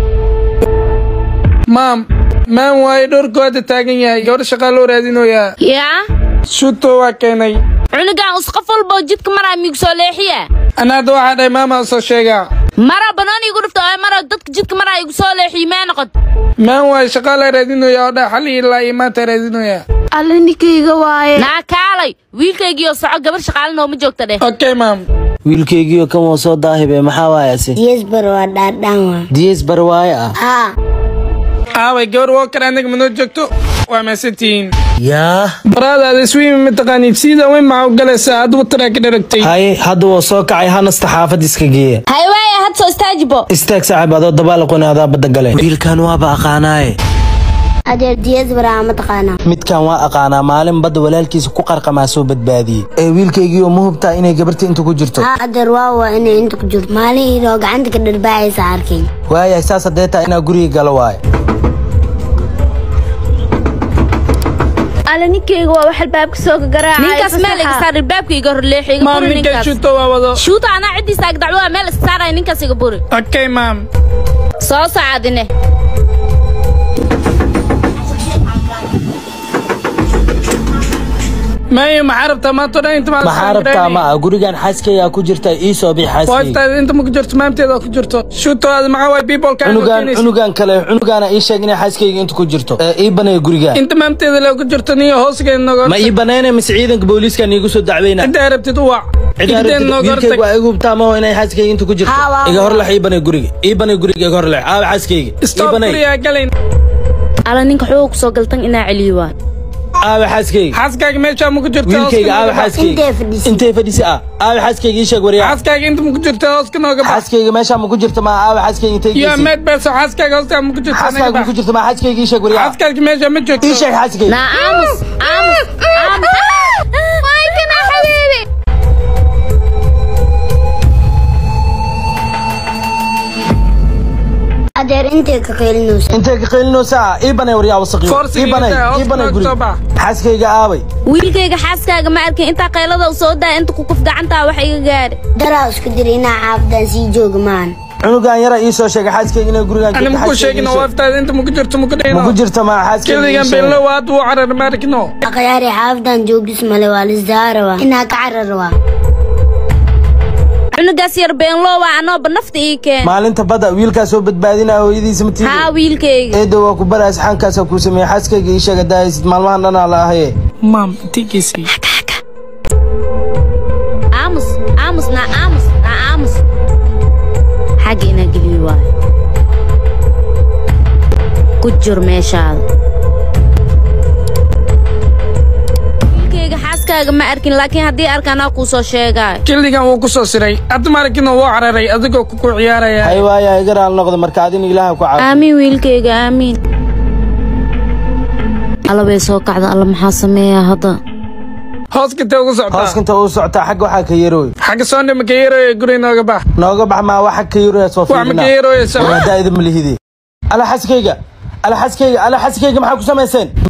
S1: maam maan waaye dhowrkooda taagan yahay gabar shaqaaloo raadinoyaa
S2: yaa
S1: shuto waa keenay
S2: cunugan us qof walboo jidka maraa miigu soo leexiya
S1: ana hadda waxaa dhahay maama soo sheegaa
S2: mara banooni igu dhufta oo mara dadka jidka maraa igu soo leexiyo mee noqon
S1: maan waaye shaqaalaa raadinoyaa oo dha xali ilaa iyo maanta raadinoyaa
S5: alla ninkayga waaye
S2: naa kaalay wiilkaygiioo soco gabar shaqaalin ooma joogta dheh
S1: okay maam
S4: wiilkaygiioo kan waa soo daahibe maxaa waaye ase
S12: diyesbar waa dhaadhaan waa
S4: diyees barwaaye ah
S12: haa
S1: aaway gabar woo kale anaga manoo joogto waa maasantihiin
S4: yaa
S1: baraadaada iswiimi mataqaaniid sida weyn maxaa u galaysaa adugu taraa ka dharagtay
S4: haye hadda waa soo kacay hanasta xaafad iska geeya
S2: hay waaya had soo istaajibo
S4: istaag saaxiib adoo dabaalaqooni adaa badda gale wiilkan waaba aqaanaaye
S12: adeer diyesbar aa ma taqaanaa
S4: midkan waa aqaanaa maalin badda walaalkiisa ku qarqamaa soo badbaadiyey ee wiilkaygii oo ma hubtaa inay gabarta inta ku jirto
S12: haa adeer waa waa inay inta ku jirto maalin idoo gacanta ka dharbaacaysa arkay
S4: waayahay saas haddee taa inaa guriga galo waaye
S5: alla ninkayga waa wax albaabka soo garaacay
S2: ninkaas meel iga saar ilbaabka iga hor leexi iga
S1: maam
S2: buri
S1: ninkan
S2: ninkaas
S1: shuto waa wado
S2: shuuta anaa ciddiisa ag dacwo meel iska saaraya ninkaas iga buri
S1: okay maam
S2: soo socadine
S1: maayo maxaa rabtaa maanta dhan inta
S4: maxaa rabtaa ma ah gurigan xaaskaygaa ku jirta ii soo bix xaaskayga
S1: waaftaada inta ma ku jirto maamteeda ku jirto shuto aad maxaa waay peopleka
S4: cunugan cunugan kale cunugaana ii sheeg inay xaaskayga inta ku jirto ee ii banaya gurigaan
S1: inta maamteeda le ku jirto niyo hoosgeed nooga
S4: ma ii banayna mise ciidanka booliiska niigu soo dacweyna
S1: intaa rabtid u wac
S4: cidaa
S1: igdeen nooga
S4: wiilkayga
S1: hortag
S4: waa igu hubtaa maho inay xaaskayga inta ku jirto
S12: Haa, waa-
S4: iga horlex ii banay guriga ii banay guriga iga horlex aawa xaaskayga ii
S1: stop
S4: banay
S1: gurigaa galayn
S2: ala ninka xoog kusoo galtan inaa celiyo waay
S4: aawa xaaskayga
S1: xaaskaaga meeshaa ma ku jirto
S4: wiilkayga aawa xaaskayga
S12: intee fadhiisay
S4: intay fadhisi ah aawa xaaskayga ii sheeg waryaa
S1: xaaskaaga inta ma ku jirto hooska nooga bax
S4: xaaskayga meeshaa ma ku jirto ma aawa xaaskayga intay
S1: iyo
S4: geysay
S1: meed beeso xaaskaaga hooska ma ku jirto
S4: xaaskaaga
S1: naga
S4: ma ku
S1: bax
S4: jirto ma xaaskayga ii sheeg waryaa
S1: xaaskaaga meesha ma joogto
S4: ii sheeg xaaskayga
S2: naa aamus aamus aamus waay kana xabiibi
S12: adeer intee ka qeylinaysa
S4: intay ka qeylinaysaa ii banay waryaa wasaqiyo
S1: Forsiga
S4: ii banay
S1: intaa
S4: ii banay
S1: hoosta
S4: guriga
S1: soo bax.
S4: xaaskayga aaway
S2: wiilkayga xaaskaaga ma arkin intaa qaylada u soo daa inta kukuf gacantaa wax iga gaadhi
S12: daraa isku dira inaa xaafadaan sii jooga maan
S4: cunugan yara ii soo sheegay xaaskayga inay gurigan
S1: ani
S4: joogto,
S1: maku
S4: xaaskayga
S1: sheegin
S4: ii sheeg.
S1: waaftaada inta ma ku jirto ma ku
S4: ma ku
S1: dhayno
S4: jirto ma xaaskayga ii
S1: keligan
S4: sheeg.
S1: beello waad wuu carar maarkino
S12: akhyaari xaafadaan joogis male waa lisdaarawa inaa ka cararwa
S2: cunugaas yar beenloo waa anooba nafta ii keen
S4: maalinta badda wiilkaa soo badbaadinaya hooyadiisa ma tiidi
S2: haa wiilkayga
S4: eedo waa ku baraas xankaasaa kuu sameeyey xaaskayga ii sheega daaysid maalmahan dhanaa la ahaye
S1: maam tigiisii
S2: aamus aamus naa aamus naa aamus xagga inaa geliyo waayo ku jir meeshaada wiilkayga xaaskaaga ma arkin laakiin haddii arka anaa kuu soo sheegaayo
S1: keligan wuu ku soo siray hadda maarkino wuu cararay adigoo kuku ciyaaraya
S4: hay waaya iga raal noqda marka adina ilaaha ku caafi
S2: aamiin wiilkayga aamiin alla bay soo kacda alla maxaa sameeyaa hadda
S1: hooska intee ugu socotaa
S4: hooskinta uu socotaa xagga waxaa ka yarooy
S1: xagga soondhe maka yeeroye guri nooga bax
S4: nooga bax maa waxa ka yarooya soo
S1: wax maka
S4: fiirina
S1: yeeroye sa
S4: daa'ida malihide ala xaskayga ala xaskayga ala xaskayga maxaa ku samayseen